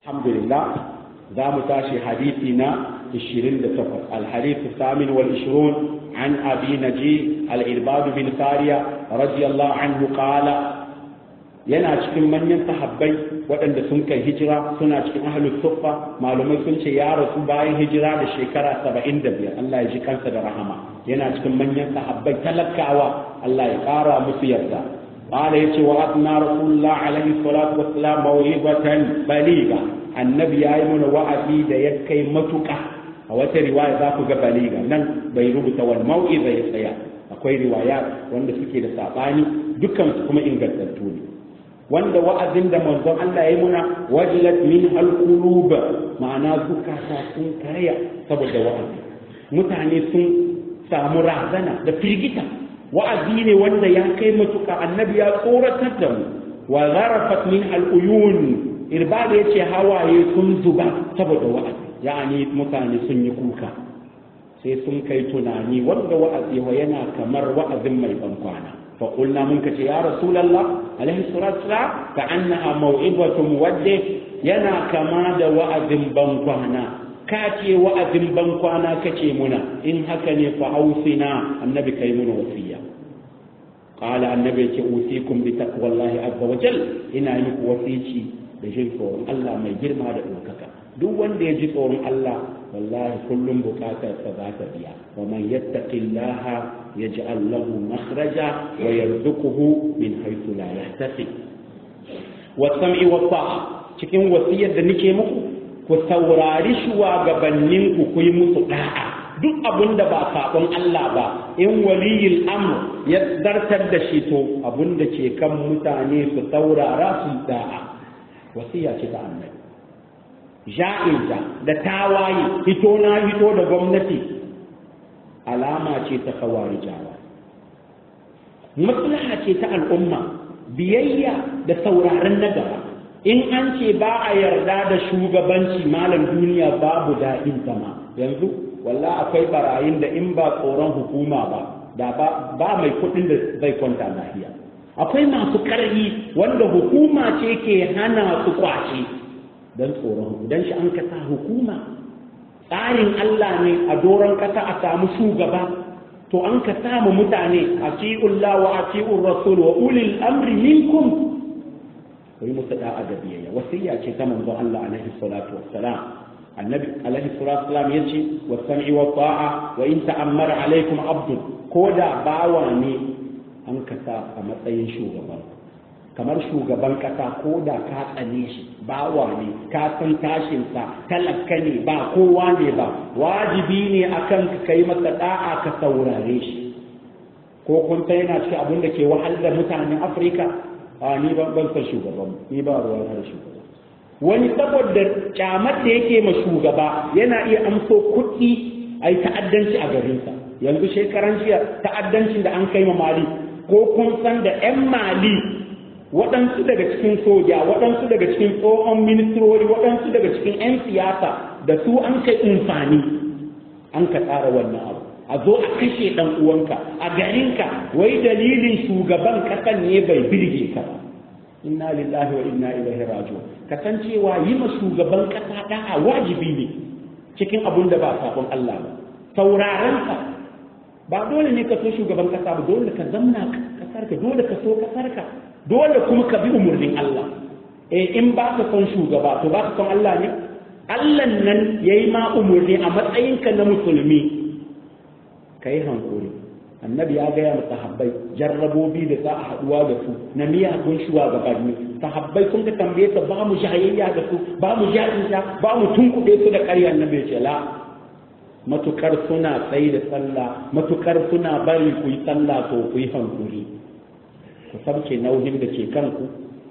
alhamdulillah za mu tashi hadisi na 28 الحديث الثامن والعشرون عن أبي نجي الإرباد بن سارية رضي الله عنه قال yana cikin manyan sahabbai waɗanda sun kai hijira suna cikin ahlus suffa malumai sun ce ya rasu bayan hijira da shekara saba'in da biyar Allah ya ji kansa da rahama yana cikin manyan sahabbai talakawa Allah ya ƙara musu yarda qala yace wa asna rasulullah alaihi salatu wassalam mawibatan baliga annabi yayi mana wa'azi da ya kai matuƙa a wata riwaya za ku ga baliga nan bai rubuta wal mau'iza ya tsaya akwai riwaya wanda suke da sabani dukkan su kuma ingantattu ne wanda wa'azin da manzon Allah ya muna wajilat min alqulub ma'ana zukata sun karya saboda wa'azi mutane sun samu razana da firgita wa'azi ne wanda ya kai matuka annabi ya tsoratar da mu wa zarafat min al'uyun irbada yace hawaye sun zuba saboda wa'azi yani mutane sun yi kuka sai sun kai tunani wanda wa'azi yana kamar wa'azin mai bankwana فقلنا منك يا رسول الله عليه الصلاة والسلام كأنها موعظة مودع ينا كما دا وأذن بنقوانا كاتي وأذن بنقوانا كتي منا إن هكني فأوصنا النبي كيمون وصية قال النبي أوصيكم بتقوى الله عز وجل إن أيك وصيتي بجل فورم الله ما يجرم هذا الوكاكا duk wanda ya ji tsoron Allah wallahi kullum bukatar sa za ta biya wa man yattaqillaha yaj'al lahu makhraja wa yarzuquhu min haythu la yahtasib wa sam'i wa ta'a cikin wasiyar da nake muku ku saurari shugabannin ku ku yi musu da'a duk abin da ba sabon Allah ba in waliyul amr ya zartar da shi to abin da ke kan mutane su saurara su da'a wasiya ce ta annabi ja'inta da tawaye hito na hito da gwamnati alama ce ta kawari jawa maslaha ce ta al'umma biyayya da sauraron na gaba in an ce ba a yarda da shugabanci malam duniya babu daɗin zama yanzu walla akwai barayin da in ba tsoron hukuma ba da ba mai kuɗin da zai kwanta lafiya akwai masu ƙarfi wanda hukuma ce ke hana su kwace don tsoron don shi an kasa hukuma tsarin Allah ne a doron kasa a samu shugaba to an ka samu mutane a ci'ullah wa a ci'ur rasul wa ulil amri minkum kai musu da'a da biyayya wasiya ce ta manzo Allah alaihi salatu wassalam annabi alaihi salatu wassalam yace wa sam'i wa ta'a wa in ta'ammara alaikum abdun ko da bawa ne an kasa a matsayin shugaban kamar shugaban kasa ko da ka tsane shi bawa ne ka san tashinsa talaka ne ba kowa ne ba wajibi ne akan ka kai masa da'a ka saurare shi ko kun ta yana cikin abin da ke wahal da mutanen afirka a ni ban ban san shugaban ni ba ruwan har shugaba wani saboda kyamar da yake ma shugaba yana iya amso kuɗi a yi ta'addanci a garinsa yanzu shekaran jiya ta'addancin da an kai ma mali ko kun san da 'yan mali waɗansu daga cikin soja waɗansu daga cikin tsohon ministrori waɗansu daga cikin 'yan siyasa da su an kai amfani an ka tsara wannan abu a zo a kashe ɗan uwanka a garinka wai dalilin shugaban ƙasan ne bai birge ka ba inna lillahi wa inna ilaihi raji'un kasancewa yi ma shugaban ƙasa da'a wajibi ne cikin abun da ba sabon Allah ba sauraron ka ba dole ne ka so shugaban ƙasa ba dole ka zamna kasarka dole ka so kasarka dole kuma ka bi umarnin Allah eh in ba ka son shugaba to ba ka son Allah ne Allah nan yayi ma umarni a matsayinka na musulmi kai hankuri annabi ya gaya wa sahabbai jarrabobi da za a haduwa da su na miyagun shugabanni sahabbai sun ka tambaye ta ba mu jayayya da su ba mu jahilta ba mu tunkuɗe su da ƙarya annabi ce la matukar suna tsayi da sallah matukar suna bari ku yi sallah to ku yi hankuri ku sabke nauyin da ke kanku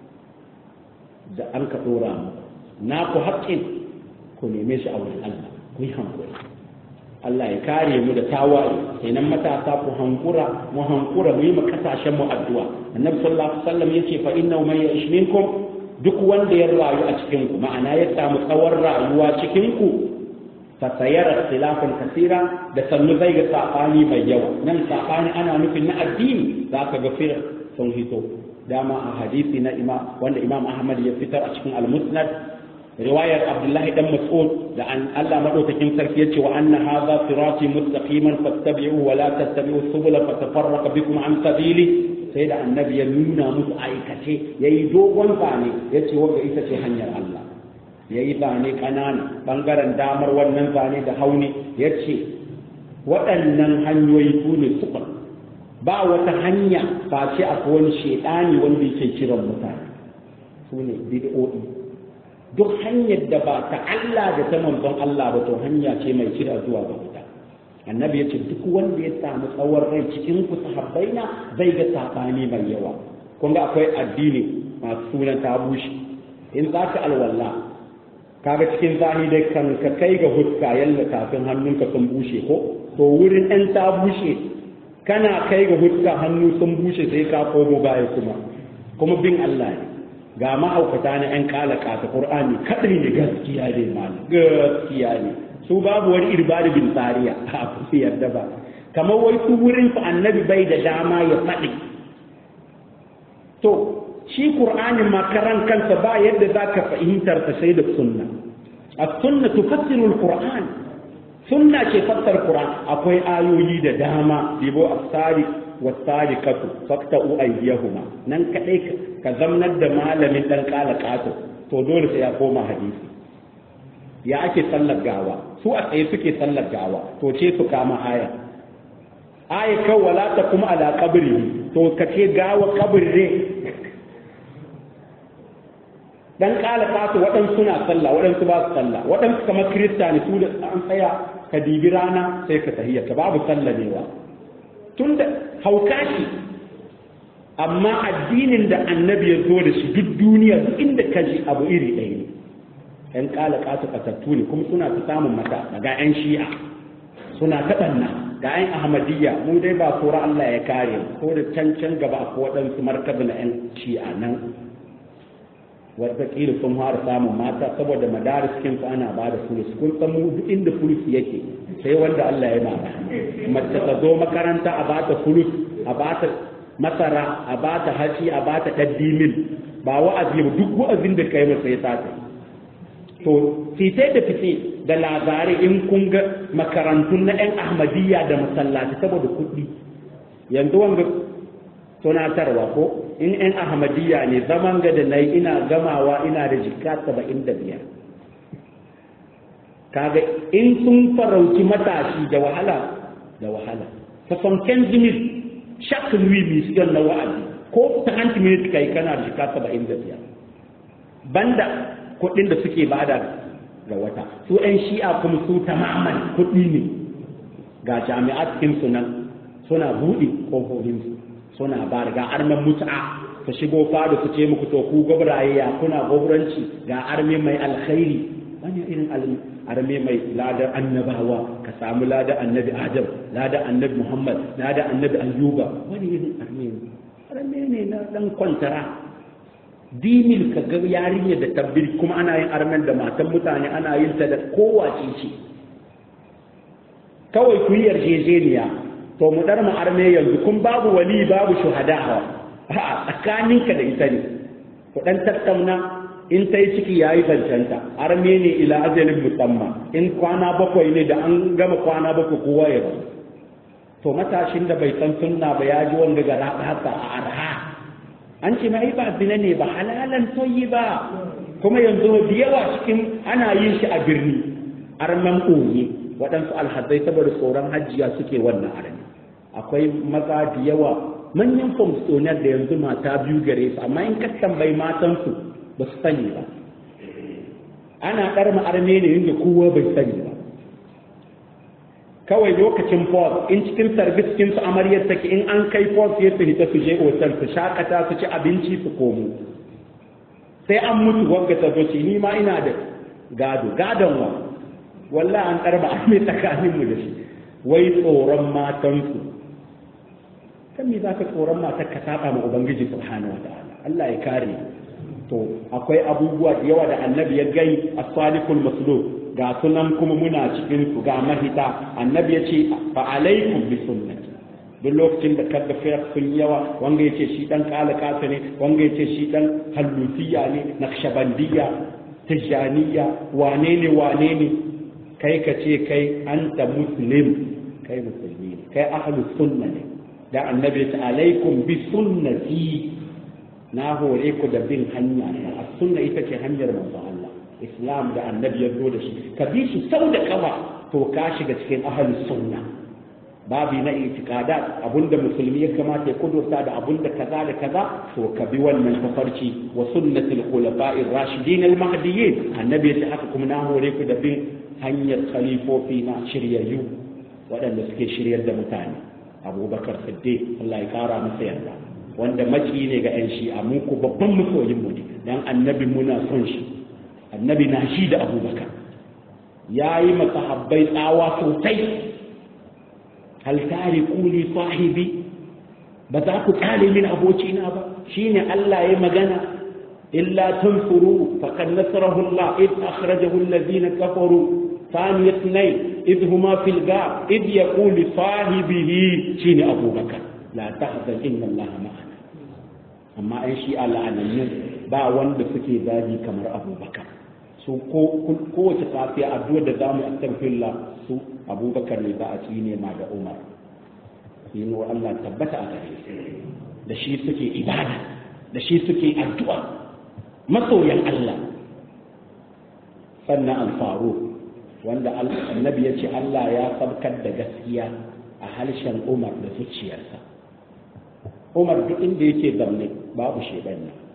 da an ka ɗora mu na ku haƙƙin ku neme shi a wurin Allah ku yi hankuri Allah ya kare mu da tawaye kenan matasa ku hankura mu hankura mu yi mu kasashen mu addu'a annabi sallallahu alaihi wasallam yace fa innahu man ya'ish minkum duk wanda ya rayu a cikin ku ma'ana ya samu tsawon rayuwa cikin ku fa sayara ikhtilafan kasira da sannu zai ga sabani mai yawa nan sabani ana nufin na addini zaka ga fir sun hito dama a hadisi na imam wanda imam ahmad ya fitar a cikin al-musnad riwayar abdullahi dan mas'ud da an Allah madaukakin sarki yace wa anna hadha sirati mustaqiman fattabi'uhu wa la tattabi'u subula fatafarraqa bikum an sabili sai da annabi ya nuna musu aikace yayi dogon zane yace wanda ita ce hanyar Allah yayi zane kanana bangaren damar wannan zane da hauni yace waɗannan hanyoyi su ne suka ba wata hanya ba ce akwai wani shaidani wanda yake kiran mutane su ne bid'o'i duk hanyar da ba ta Allah da ta manzon Allah ba to hanya ce mai kira zuwa ga wuta annabi ya ce duk wanda ya samu tsawon rai cikin ku sahabbai na zai ga sabani mai yawa kun ga akwai addini masu sunan ta bushe in za ka alwala kaga cikin zani dai kan ka kai ga huska yalla kafin hannunka sun bushe ko to wurin ɗan ta bushe kana kai ga huska hannu sun bushe sai ka komo baya kuma kuma bin Allah ne ga ma'aukata na 'yan kalaka ta ƙur'ani kaɗai ne gaskiya ne malam gaskiya ne su babu wani irbari bin tsariya a kusa yarda ba kamar wai su wurin su annabi bai da dama ya faɗi to shi ƙur'anin makaran kansa ba yadda za ka fahimtar ta sai da sunna a sunna tufassiru al-qur'an sunna ce fassar qur'an akwai ayoyi da dama dibo as-sadiq was-sadiqatu faqta'u aydiyahuma nan kadai ka zamnar da malamin dan kala kato to dole sai ya koma hadisi ya ake sallar gawa su a tsaye suke sallar gawa to ce su kama aya aya kan wala ta kuma ala kabri to ka ce gawa kabri ne dan kala kato waɗansu suna sallah waɗansu ba su sallah waɗansu kamar kirista ne su da an tsaya ka dibi rana sai ka tahiyya ka babu sallamewa tun da hauka shi amma addinin da annabi ya zo da shi duk duniya duk inda ka ji abu iri ɗaya ne ‘yan ƙala ƙasa ƙasattu ne kuma suna ta samun mata daga ‘yan shi'a suna ta ɓanna ga ‘yan ahmadiyya mu dai ba kora Allah ya kare ko da can can gaba ko waɗansu markabi na ‘yan shi'a nan wataƙila sun fara samun mata saboda madariskin su ana ba da fulus kun san mu duk inda fulus yake sai wanda Allah ya mara mace ta zo makaranta a ba ta fulus a ba ta masara a ba ta haci a ba ta ɗaddimin ba wa'azi ba duk wa'azin da kai masa ya sata to fitai da fice da labarai in kun ga makarantun na 'yan ahmadiyya da masallaci saboda kuɗi yanzu wanga tunatarwa ko in 'yan ahmadiyya ne zaman ga da na yi ina gamawa ina da jika saba'in da biyar kaga in sun farauci matashi da wahala da wahala ta fanken zimis shak lui mission na wa'azi ko ta hanci minute kai kana da jika saba'in da biyar banda kuɗin da suke bada ga wata su 'yan shi'a kuma su tamaman kuɗi ne ga jami'at su nan suna buɗe ƙofofinsu suna ba ga armen mutu'a su shigo fada su ce muku to ku gabraye ya kuna goburanci ga arme mai alkhairi wani irin arme mai ladar annabawa ka samu ladar annabi adam ladar annabi muhammad ladar annabi ayyuba wani irin arme ne arme ne na dan kwantara dimil ka ga yarinya da tabbir kuma ana yin armen da matan mutane ana yin ta da kowace ce kawai ku yi yarjejeniya to mu dar mu arme yanzu kun babu wali babu shuhada a tsakaninka da ita ne ku dan tattauna in ta yi ciki ya yi zancenta arme ne ila ajalin musamman in kwana bakwai ne da an gama kwana bakwai kowa ya rasu to matashin da bai san sunna ba ya ji wanda ga haka a arha an ce mai ba zina ne ba halalan toyi ba kuma yanzu da yawa cikin ana yin shi a birni arman ɓoye waɗansu alhazai saboda tsoron hajjiya suke wannan arme akwai maza da yawa manyan famstonar da yanzu mata biyu gare su amma in ka tambayi matansu ba su sani ba ana ɗarma arme ne inda kowa bai sani ba kawai lokacin pos in cikin sarbis cikin su amaryar take in an kai pos ya su hita su je otal su shakata su ci abinci su komo sai an mutu wanga ta zoci ni ma ina da gado gadon wa walla an ɗarba arme tsakaninmu da shi wai tsoron matansu kan me zaka tsoron matar ka saba ma ubangiji subhanahu wa ta'ala Allah ya kare to akwai abubuwa da yawa da annabi ya gai as-salikul masluk ga sunan kuma muna cikin su ga mahita annabi ya ce fa alaikum bi sunnati duk lokacin da kaga firar sun yawa wanga ya ce shi dan kala kasa ne wanga ya ce shi dan hallusiya ne naqshbandiyya tijaniya wane ne wane ne kai ka ce kai anta muslim kai musulmi ne kai ahlus sunna ne da annabi ta alaikum bi sunnati na hore ku da bin hanya ta sunna ita ce hanyar manzo Allah islam da annabi ya zo da shi ka bi shi sau da kafa to ka shiga cikin ahlus sunna babi na itikadat abunda musulmi ya kamata ya kudurta da abunda kaza da kaza to ka bi wannan tafarci wa sunnatul khulafa'ir rashidin al mahdiyyin annabi ya ce haka kuma na hore ku da bin hanyar khalifofi na shiryayyu waɗanda suke shiryar da mutane abubakar siddiq Allah ya kara masa yarda wanda maki ne ga yan shi'a mu ku babban masoyin mu ne dan annabi muna son shi annabi na shi da abubakar yayi masahabbai tsawa sosai hal tariku li sahibi ba za ku kare min abocina ba shine Allah ya magana illa tanfuru faqad nasarahu Allah id akhrajahu alladhina kafaru ثاني اثنين إذ هما في الغار إذ يقول لصاحبه شين أبو بكر لا تحزن إن الله معنا أما أن شيء على أن با وند سكي ذاجي كمر أبو بكر su ko kowace safiya addu'ar da zamu astaghfirullah su abubakar ne ba a ci ne ma da umar yin wa Allah tabbata a gare su da shi suke ibada da shi suke addu'a masoyan Allah sannan alfaru wanda annabi ya ce Allah ya sabkar da gaskiya a harshen umar da zuciyarsa umar duk inda yake zaune babu shedan nan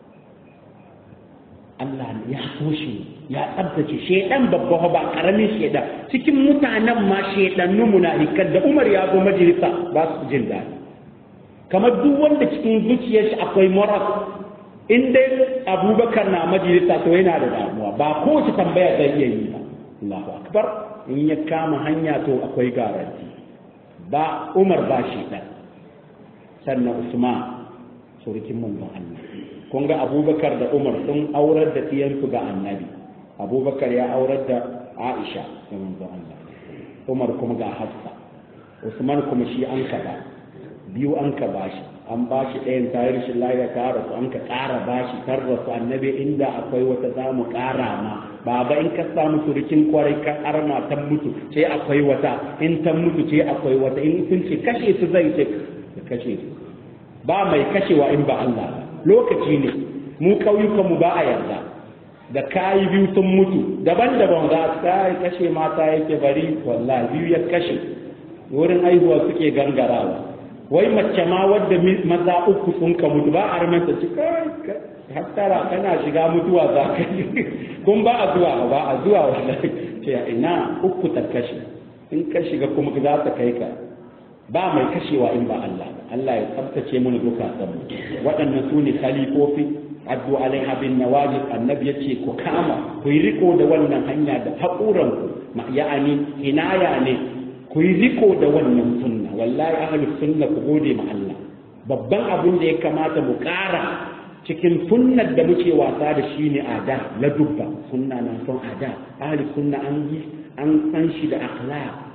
Allah ya so shi ya tsabtace shedan babba ba karamin shedan cikin mutanen ma shedannu munafikan da Umar ya zo majalisa ba su jin daɗi kamar duk wanda cikin zuciyar shi akwai moral in dai Abubakar na majalisa to yana da damuwa ba kowace tambaya zai iya yi ba Allahu akbar in ya kama hanya to akwai garanti ba Umar ba shedan sannan Usman surukin manzon Allah kun ga abubakar da umar sun aurar da ɗiyansu ga annabi abubakar ya aurar da aisha da manzo Allah umar kuma ga hafsa usman kuma shi an ka ba biyu an ka ba shi an ba shi ɗayan tayar shi lafiya ta rasu an ka ƙara ba shi tar rasu annabi inda akwai wata za mu ƙara ma baba in ka samu surukin kwarai ka arma ta mutu sai akwai wata in ta mutu sai akwai wata in sun ce kashe su zai ce kashe su ba mai kashewa in ba Allah ba lokaci ne mu ƙauyukanmu ba a yarda da kayi biyu sun mutu daban-daban za ta kashe mata yake bari wallahi biyu ya kashe wurin aihuwa suke gangarawa wai mace ma wadda maza uku sun ka mutu ba a ramanta ci hattara kana shiga mutuwa za ka yi kun ba a zuwa ba a zuwa wallahi ce ina uku ta kashe in ka shiga kuma za ta kai ka ba mai kashewa in ba Allah ba Allah ya tsabtace mana zukatan mu waɗannan su ne khalifofi addu alaiha bin nawajib annabi yace ku kama ku yi riko da wannan hanya da haƙuran ku ya'ani inaya ne ku yi riko da wannan sunna wallahi ahli sunna ku gode ma Allah babban abin da ya kamata mu ƙara cikin sunnar da muke wasa da shi ne ada la dubba sunna na son ada ahli sunna an yi an san shi da akhlaq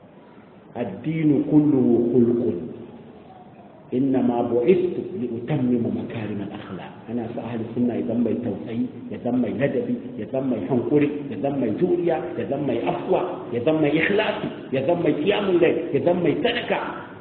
الدين كله خلق إنما بعثت لأتمم مكارم الأخلاق أنا سأهل السنة يذم توسعي يذم ندبي يذم حنقري يذم جوريا يذم أفوى يذم إخلاصي يذم قيام الليل يذم تركة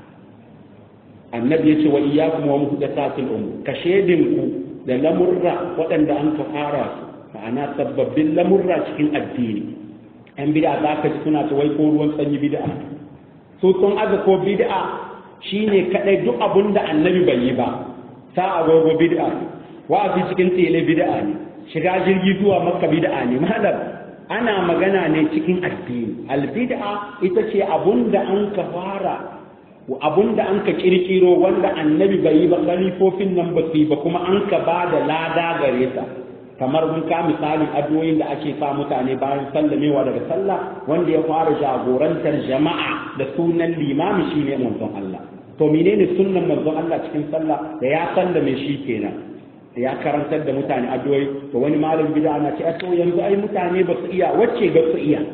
النبي يقول وإياكم ومحدثات الأمور كشيدنكم da lamurra waɗanda an ka fara su ma'ana sababbin lamurra cikin addini yan bid'a za ka ji suna ta wai ko ruwan sanyi bid'a su sun aza ko bid'a shine kadai duk abun da annabi bai yi ba sa agogo bid'a wa'azi cikin tele bid'a ne shiga jirgi zuwa makka bid'a ne malam ana magana ne cikin addini albid'a ita ce abun da an ka fara abun da an ka kirkiro wanda annabi bai yi ba khalifofin nan ba su yi ba kuma an ka ba da lada gare ta kamar mun ka misalin addu'o'in da ake sa mutane bayan sallamewa daga sallah wanda ya fara jagorantar jama'a da sunan limami shine manzon Allah to menene sunnan manzon Allah cikin sallah da ya sallame shi kenan ya karantar da mutane addu'o'i to wani malam bid'a na ce to yanzu ai mutane ba su iya wacce ga su iya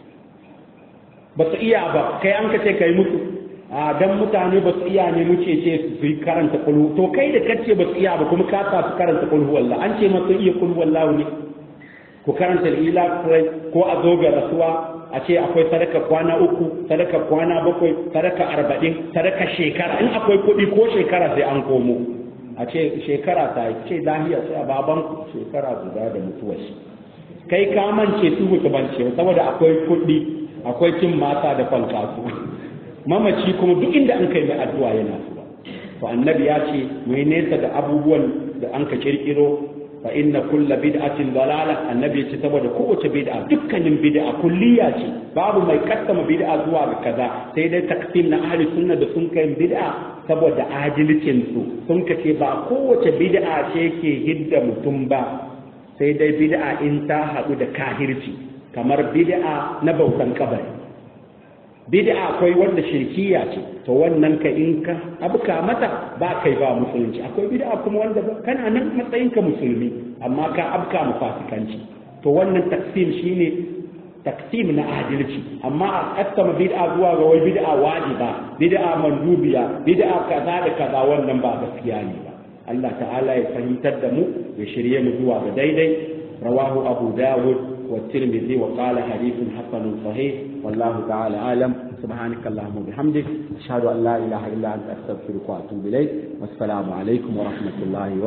ba su iya ba kai an ka ce kai musu a dan mutane ba su iya ne muke ce su yi karanta kulhu to kai da kace ba su iya ba kuma ka sa su karanta kulhu wallah an ce masu iya kulhu wallah ne ku karanta ila ko a zo ga rasuwa a ce akwai sadaka kwana uku sadaka kwana bakwai sadaka arba'in sadaka shekara in akwai kuɗi ko shekara sai an komo a ce shekara ta yi ce lahiya sai a baban shekara guda da mutuwar shi kai ka mance su mutu bance saboda akwai kuɗi akwai cin mata da falkasu mamaci kuma duk inda an kai mai addu'a yana zuwa to annabi ya ce mu yi nesa da abubuwan da an ka kirkiro fa inna kulla bid'atin dalala annabi ya ce saboda kowace bid'a dukkanin bid'a kulliya ce babu mai kaddama bid'a zuwa ga kaza sai dai taksim na ahli sunna da sun kai bid'a saboda adilcin su sun kace ba kowace bid'a ce ke hidda mutum ba sai dai bid'a in ta haɗu da kahirci kamar bid'a na bautan kabari bid'a akwai wanda shirkiya ce to wannan ka in ka abuka mata ba kai ba musulunci akwai bid'a kuma wanda kana nan matsayin ka musulmi amma ka abka mu fasikanci to wannan taksim shine taksim na adalci amma a kassama bid'a zuwa ga wai bid'a wajiba bid'a mandubiya bid'a kaza da kaza wannan ba gaskiya ne ba Allah ta'ala ya fahimtar da mu ya shirye mu zuwa ga daidai rawahu abu dawud والترمذي وقال حديث حسن صحيح والله تعالى أعلم سبحانك اللهم وبحمدك أشهد أن لا إله إلا أنت أستغفرك وأتوب إليك والسلام عليكم ورحمة الله